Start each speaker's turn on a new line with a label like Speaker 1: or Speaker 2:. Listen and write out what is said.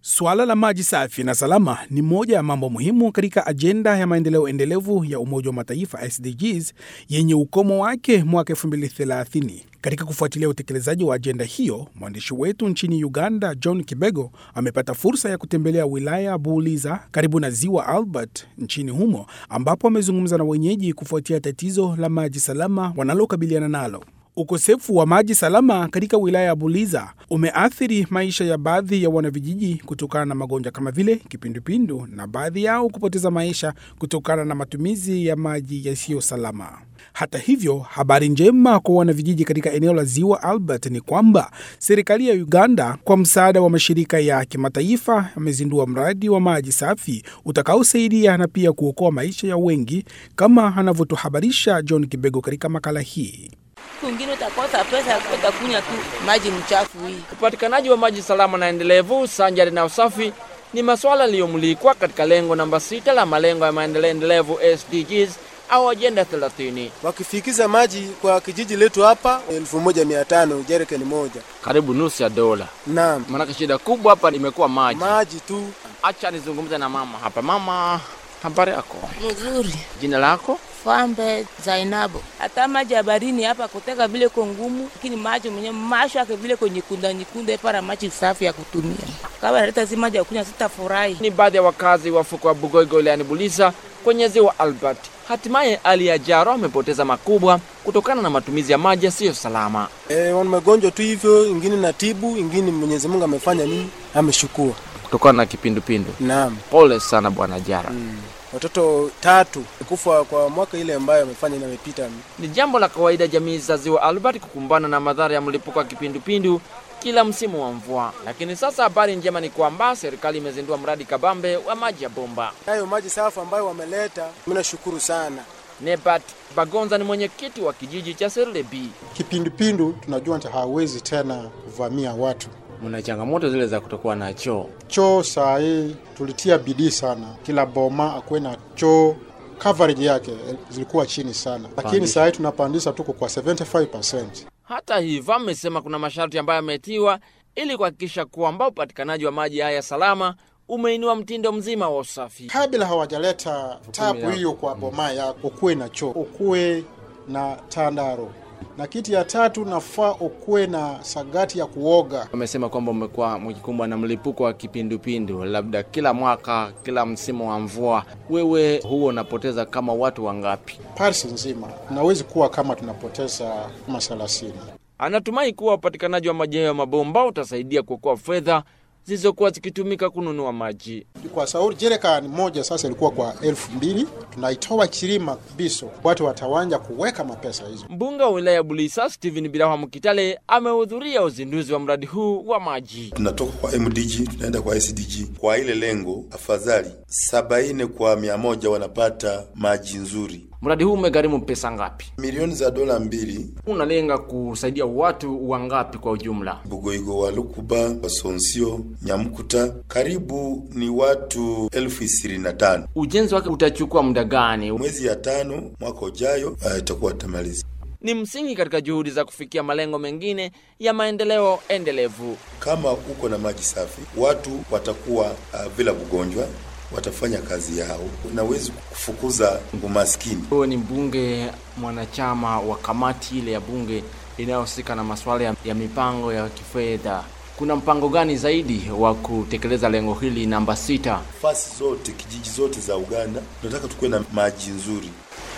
Speaker 1: Suala la maji safi na salama ni moja ya mambo muhimu katika ajenda ya maendeleo endelevu ya Umoja wa Mataifa SDGs yenye ukomo wake mwaka 2030. Katika kufuatilia utekelezaji wa ajenda hiyo, mwandishi wetu nchini Uganda John Kibego amepata fursa ya kutembelea wilaya ya Buuliza karibu na ziwa Albert nchini humo, ambapo amezungumza na wenyeji kufuatia tatizo la maji salama wanalokabiliana nalo. Ukosefu wa maji salama katika wilaya ya Buliza umeathiri maisha ya baadhi ya wanavijiji kutokana na magonjwa kama vile kipindupindu na baadhi yao kupoteza maisha kutokana na matumizi ya maji yasiyo salama. Hata hivyo, habari njema kwa wanavijiji katika eneo la ziwa Albert ni kwamba serikali ya Uganda kwa msaada wa mashirika ya kimataifa amezindua mradi wa maji safi utakaosaidia na pia kuokoa maisha ya wengi, kama anavyotuhabarisha John Kibego katika makala hii.
Speaker 2: Kwingine utakosa pesa ya kwenda kunywa tu maji mchafu hii.
Speaker 3: Upatikanaji wa maji salama na endelevu sanjari na usafi ni masuala yaliyomulikwa katika lengo namba sita la malengo ya maendeleo endelevu SDGs au ajenda 30.
Speaker 4: Wakifikiza maji kwa kijiji letu hapa elfu moja mia tano jerikani moja.
Speaker 3: Karibu nusu ya dola.
Speaker 4: Naam,
Speaker 3: Maanake shida kubwa hapa imekuwa maji.
Speaker 4: maji tu.
Speaker 3: Acha nizungumze na mama hapa. Mama, habari yako?
Speaker 2: Mzuri.
Speaker 3: Jina lako?
Speaker 2: Fambe Zainabu. Hata maji ya barini hapa kuteka vile ko ngumu, lakini maji mwenye masho yake vile ko nyikunda nyikunda para maji safi ya kutumia. Kama naleta si maji ya kunywa sitafurahi.
Speaker 3: Ni baadhi ya wakazi wa fuko wa Bugoigo wilayani Buliza kwenye ziwa Albert. Hatimaye Ali ya Jaro amepoteza makubwa kutokana na matumizi ya maji yasiyo salama.
Speaker 4: E, wana magonjwa tu hivyo, ingine na tibu, ingine Mwenyezi Mungu amefanya nini? Ameshukua.
Speaker 3: Kutokana na kipindupindu.
Speaker 4: Naam.
Speaker 3: Pole sana bwana Jara.
Speaker 4: Watoto tatu kufa kwa mwaka ile ambayo amefanya na amepita.
Speaker 3: Ni jambo la kawaida jamii za ziwa Albert kukumbana na madhara ya mlipuko wa kipindupindu kila msimu wa mvua, lakini sasa habari njema ni kwamba serikali imezindua mradi kabambe wa maji ya bomba.
Speaker 4: Hayo maji safi ambayo wameleta, mimi nashukuru sana.
Speaker 3: Nebat Bagonza ni mwenyekiti wa kijiji cha Serlebi.
Speaker 5: Kipindupindu tunajua nta hawezi tena kuvamia watu.
Speaker 3: Mna changamoto zile za kutokuwa na choo.
Speaker 5: Choo saa hii tulitia bidii sana, kila boma akuwe na choo. Coverage yake eh, zilikuwa chini sana, lakini
Speaker 3: Pandisha.
Speaker 5: saa hii tunapandisha tuko kwa 75%.
Speaker 3: Hata hivyo, amesema kuna masharti ambayo yametiwa ili kuhakikisha kwamba upatikanaji wa maji haya salama umeinua mtindo mzima wa usafi.
Speaker 5: Kabla hawajaleta tabu
Speaker 3: yako.
Speaker 5: hiyo kwa boma yako, ukuwe na choo, ukuwe na tandaro, na kitu ya tatu nafaa ukuwe na sagati ya kuoga.
Speaker 3: Amesema kwamba umekuwa mkikumbwa na mlipuko wa kipindupindu, labda kila mwaka, kila msimu wa mvua. Wewe huo unapoteza kama watu wangapi?
Speaker 5: Paris nzima nawezi kuwa kama tunapoteza kama 30.
Speaker 3: Anatumai kuwa upatikanaji wa maji hayo ya mabomba utasaidia kuokoa fedha zilizokuwa zikitumika kununua maji.
Speaker 5: Kwa sauri jerikani moja sasa ilikuwa kwa elfu mbili tunaitoa Chirima Biso, watu watawanja kuweka mapesa hizo.
Speaker 3: Mbunge wa wilaya ya Bulisa Stephen Biraha Mkitale amehudhuria uzinduzi wa mradi huu wa maji.
Speaker 6: tunatoka kwa MDG tunaenda kwa SDG. Kwa ile lengo, afadhali sabaini kwa mia moja wanapata maji nzuri.
Speaker 3: Mradi huu umegharimu pesa ngapi?
Speaker 6: Milioni za dola mbili.
Speaker 3: Unalenga kusaidia watu wangapi kwa ujumla?
Speaker 6: Bugoigo wa Lukuba, Wasonsio, Nyamkuta, karibu ni watu elfu ishirini na tano.
Speaker 3: Ujenzi wake utachukua muda gani?
Speaker 6: Mwezi ya tano mwaka ujayo ah, itakuwa tamaliza.
Speaker 3: Ni msingi katika juhudi za kufikia malengo mengine ya maendeleo endelevu.
Speaker 6: Kama uko na maji safi, watu watakuwa uh, bila ugonjwa, watafanya kazi yao, unawezi kufukuza umaskini.
Speaker 3: Wewe ni mbunge mwanachama wa kamati ile ya bunge inayohusika na masuala ya, ya mipango ya kifedha. Kuna mpango gani zaidi wa kutekeleza lengo hili namba sita?
Speaker 6: Fasi zote kijiji zote za Uganda tunataka tukuwe na maji nzuri.